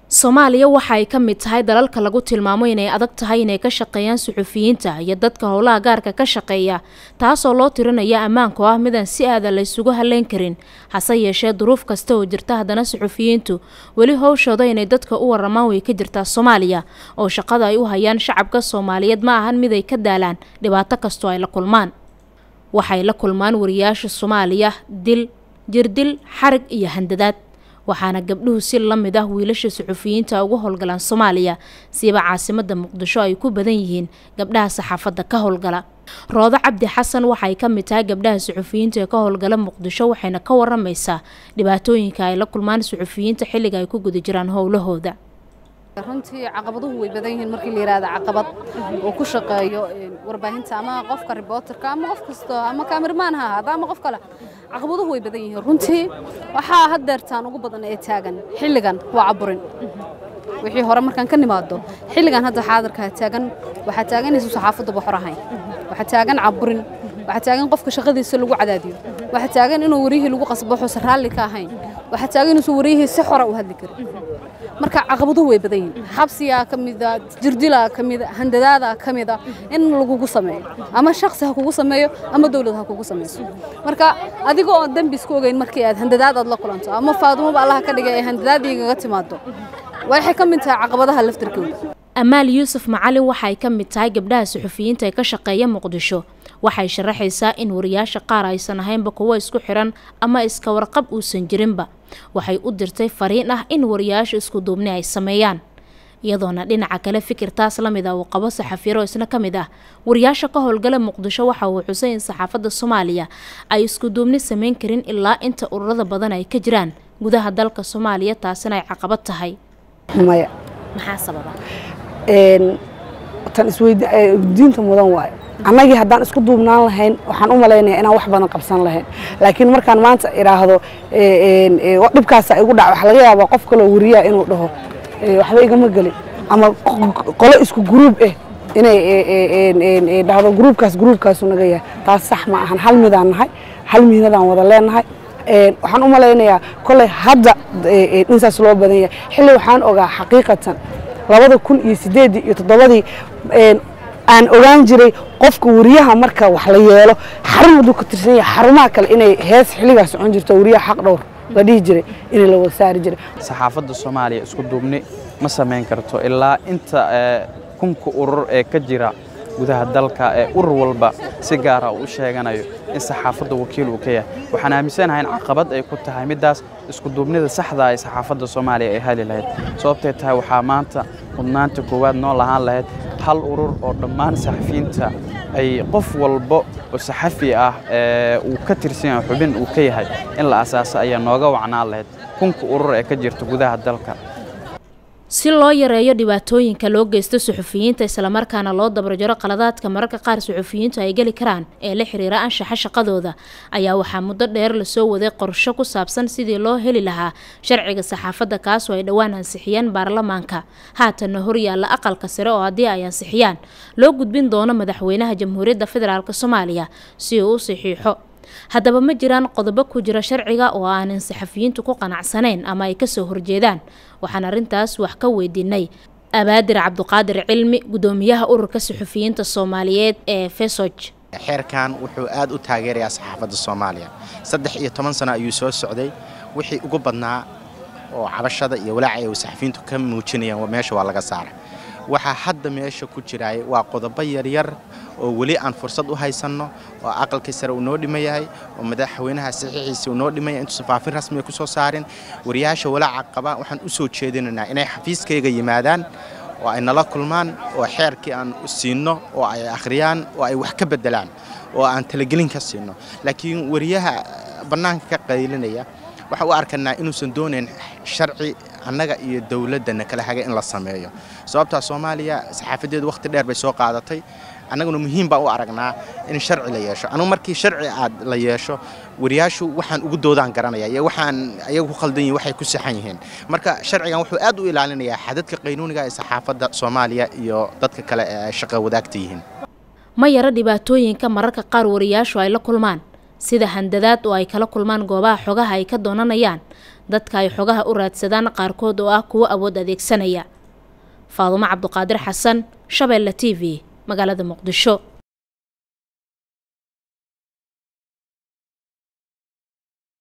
soomaaliya waxa ay ka mid tahay dalalka lagu tilmaamo inay adag tahay inay ka shaqeeyaan suxufiyiinta iyo dadka howlaha gaarka ka shaqeeya taasoo loo tirinaya ammaanku ah midaan si aada la ysugu haleyn karin hase yeeshee duruuf kasta oo jirta haddana suxufiyiintu weli howshooda inay dadka u waramaan way ka jirtaa soomaaliya oo shaqada ay u hayaan shacabka soomaaliyeed ma ahan mid ay ka daalaan dhibaato kastoo ay la kulmaan waxay la kulmaan wariyaasha soomaaliya dil jirdil xarig iyo handadaad waxaana gabdhuhu si la mid ah wiilasha suxufiyiinta uga howlgalaan soomaaliya siiba caasimada muqdisho ay ku badan yihiin gabdhaha saxaafadda ka howlgala roodo cabdi xasan waxay ka mid tahay gabdhaha suxufiyiinta ee ka howlgala muqdisho waxayna ka waramaysaa dhibaatooyinka ay la kulmaan suxufiyiinta xilliga ay ku guda jiraan howlahooda runtii caqabaduhu way badan yihiin markii la yidhaahdo caqabad uu ku shaqeeyo warbaahinta ama qofka ribooterka ama qof kasto ama kaamirmaan ha ahaada ama qof kale caqabaduhu way badan yihiin runtii waxaa haddeertaan ugu badan ee taagan xilligan waa caburin wixii hore markaan ka nimaado xilligan hadda xaadirkaa taagan waxaa taagan inaysan saxaafaddu boxor ahayn waxaa taagan caburin waxaa taagan qofka shaqadiisa lagu cadaadiyo waxaa taagan inuu wariyihii lagu qasbo xuusan raalli ka ahayn waxaa taagan inuusan wariyihii si xora u hadli karin marka caqabaduhu way badan yihiin xabsigaa ka mida jirdilaa ka mida handadaadaa ka mida in lagugu sameeyo ama shaksi ha kugu sameeyo ama dowlad ha kugu samayso marka adiga oo dembi isku ogeyn markii aad handadaad aad la kulanto ama faadumoba allaha ka dhigay ee handadaadiigaga timaado waxay ka mid tahay caqabadaha laftarkooda amaal yuusuf macalin waxay ka mid tahay gabdhaha suxufiyiinta ee ka shaqeeya muqdisho waxay sharaxaysaa in wariyaasha qaar aysan ahaynba kuwo isku xiran ama iska warqab uusan jirinba waxay u dirtay fariin ah in wariyaasha isku duubni ay sameeyaan iyadoona dhinaca kale fikirtaas la mid ah uu qabo saxafiiro isna ka mid ah wariyaasha ka howlgala muqdisho waxa uu xusay in saxaafadda soomaaliya ay isku duubni sameyn karin ilaa inta ururada badan ay ka jiraan gudaha dalka soomaaliya taasina ay caqabad tahay maya maxaa sababa tan isweydiinta mudan waayo annagii haddaan isku duubnaan lahayn waxaan u malaynaya inaan wax badan qabsan lahayn laakiin markaan maanta idhaahdo dhibkaasa igu dhac waxa laga yaabaa qof kaloo wariyaa inuu dhaho waxba igama gelin ama qolo isku gruub ah inay dhahdo gruubkaas gruubkaasu naga yahay taas sax ma ahan hal midaan nahay hal mihnadaan wada leenahay waxaan u malaynayaa koley hadda insaas loo badan yahay xilli waxaan ogaa xaqiiqatan labada kun iyo sideedii iyo toddobadii aan ogaan jiray qofka wariyaha marka wax la yeelo xarun hadduu ka tirsan yahay xarumaha kale inay hees xilligaa socon jirto wariyaha xaq dhowr la dhihi jiray inay la wada saari jiray saxaafadda soomaaliya isku duubni ma samayn karto ilaa inta kunka urur ee ka jira gudaha dalka ee urur walba si gaara uu u sheeganayo in saxaafadda wakiil uu ka yahay waxaan aaminsanahay in caqabad ay ku tahay middaas isku duubnida saxda ay saxaafadda soomaaliya ay heli lahayd sababtay tahay waxaa maanta mudnaanta koowaad noo lahaan lahayd hal urur oo dhammaan saxafiyiinta ay qof walba oo saxafi ah uu ka tirsan yahay xubin uu ka yahay in la asaaso ayaa nooga wacnaan lahayd kunka urur ee ka jirta gudaha dalka si loo yareeyo dhibaatooyinka loo geysto suxufiyiinta islamarkaana loo dabarjaro qaladaadka mararka qaar suxufiyiintu ay geli karaan ee la xiriira anshaxa shaqadooda ayaa waxaa muddo dheer lasoo waday qorsho ku saabsan sidii loo heli lahaa sharciga saxaafadda kaasoo ay dhowaan ansixiyeen baarlamaanka haatanna horyaalla aqalka sare oo haddii ay ansixiyaan loo gudbin doono madaxweynaha jamhuuriyadda federaalk soomaaliya si uu u saxiixo haddaba ma jiraan qodobo ku jira sharciga oo aanan saxafiyiintu ku qanacsanayn ama ay kasoo horjeedaan waxaan arrintaas wax ka weydiinay abaadir cabduqaadir cilmi guddoomiyaha ururka saxufiyiinta soomaaliyeed ee fesoj xeerkan wuxuu aad u taageerayaa saxaafadda soomaaliya saddex iyo toban sano ayuu soo socday wixii ugu badnaa oo cabashada iyo walaaca ay saxafiyiintu ka muujinayaan meesha waa laga saara waxaa hadda meesha ku jiraay waa qodobo yaryar oo weli aan fursad u haysanno oo aqalkii sare uu noo dhima yahay oo madaxweynaha saxiixiisa uu noo dhimaya intuusan faafin rasmiga ku soo saarin wariyaasha walaaca qaba waxaan u soo jeedinaynaa inay xafiiskayga yimaadaan oo ay nala kulmaan oo xeerkii aan siinno oo ay akhriyaan oo ay wax ka beddelaan oo aan talagelin ka siinno laakiin wariyaha bannaanka ka qaylinaya waxaa u arkanaa inuusan doonayn sharci annaga iyo dowladdana kala haga in la sameeyo sababtaa soomaaliya saxaafadeedu wakhti dheer bay soo qaadatay annaguna muhiim baan u aragnaa in sharci la yeesho anugu markii sharci aad la yeesho wariyaashu waxaan ugu doodaan garanaya iyo waxaan ayagu ku khaldan yihin waxay ku saxan yihiin marka sharcigan wuxuu aad u ilaalinayaa xadadka qaynuuniga ee saxaafadda soomaaliya iyo dadka kale ee ay shaqo wadaagta yihiin ma yara dhibaatooyinka mararka qaar wariyaashu ay la kulmaan sida handadaad oo ay kala kulmaan goobaha xogaha ay ka doonanayaan dadka ay xogaha u raadsadaan qaarkood oo ah kuwo awood adeegsanaya faadumo cabduqaadir xasan shabeelle t v magaalada muqdisho